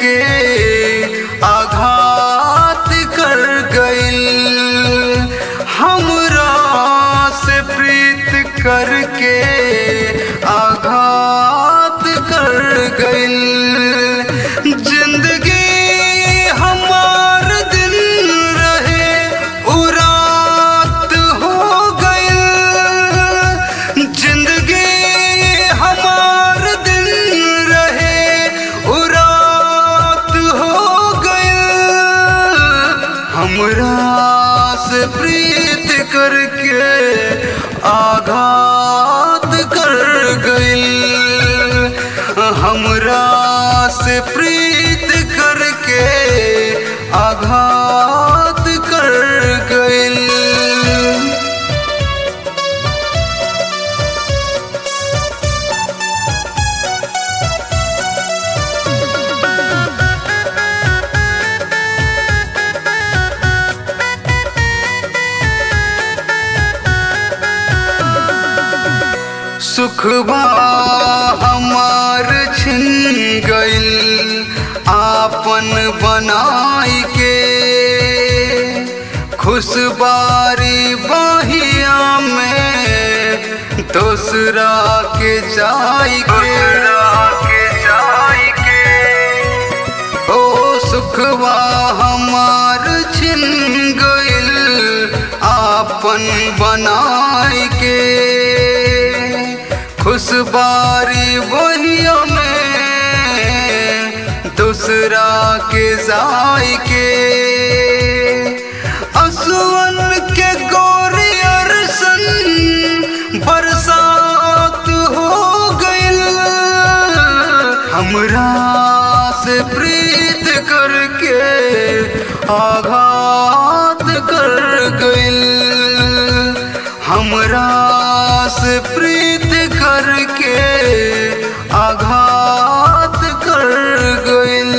करके आघात कर गइल हमरा से प्रीत करके आघात कर गइल जिंदगी हमार दिन रहे उरात हो गइल जिंदगी हमार दिन रहे उरात हो गइल हमरा से प्रीत करके आघात कर गइल हमरा से प्रीत करके आघात कर गइल सुखबा हमार छिन गइल आपन बनाई के खुशबारी बहिया में दूसरा के जाई के ओ सुखवा हमार छिन गइल आपन बनाई के खुशबारी बहिया में दूसरा के जाई के असुवन के गोरी अरसन बरसात हो गइल हमरा से प्रीत करके आघात कर गइल हमरा से प्रीत करके आघात कर गइल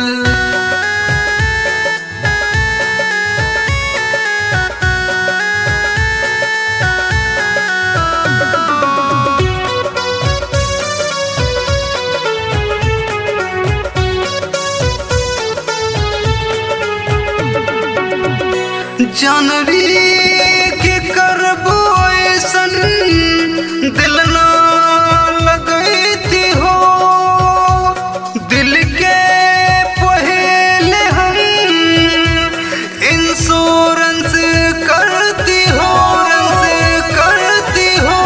जानरी के करबो ऐसन दिल ना लगैती हो दिल के पहले हम इंश्योरेंस करती हो करती हो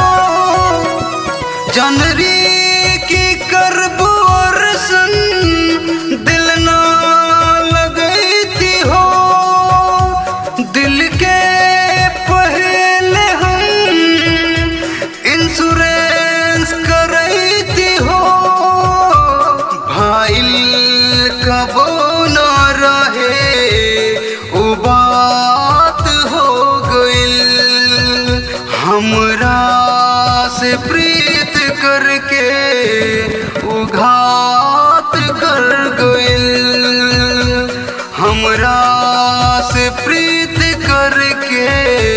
जनरी की करबो रसन दिल ना लगैती हो दिल के पहले हम इंश्योरेंस करैती हो भाईल कबो न रहे उ बात हो गइल हमरा से प्रीत करके उघात कर गइल हमरा से प्रीत करके